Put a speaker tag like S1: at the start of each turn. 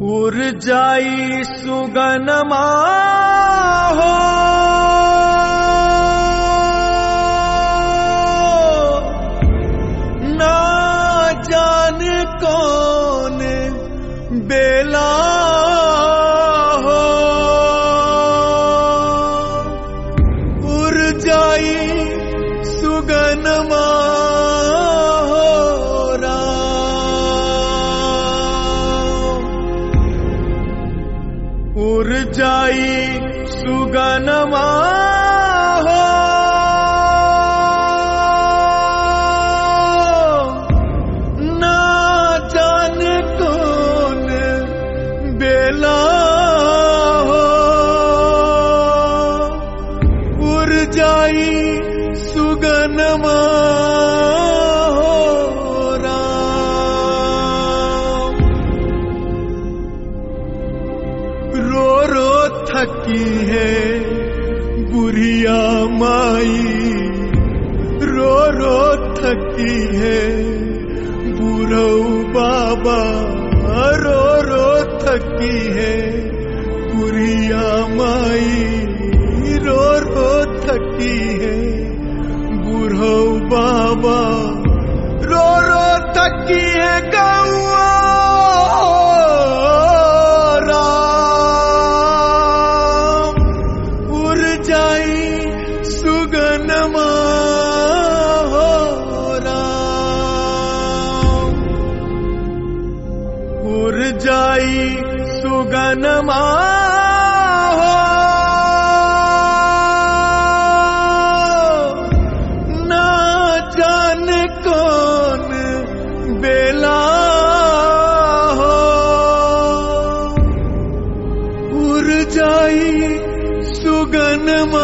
S1: उर जाई सुगनमा हो ना जान कौन बेला हो उर जाई सुगनमा हो राम उर जाई सुगनमा हो ना जान कौन बेला हो उर जाई सुगनमा हो राम रो रो थकी है बुढ़िया माई रो रो थकी है बूढ़ो बाबा रो रो थकी है बुढ़िया माई रो रो थकी है बूढ़ो बाबा रो रो थकी है गौआ राम उर जाई सुगनमा हो राम उर जाई सुगनमा हो ना जान कौन बेला हो उर जाई सुगनमा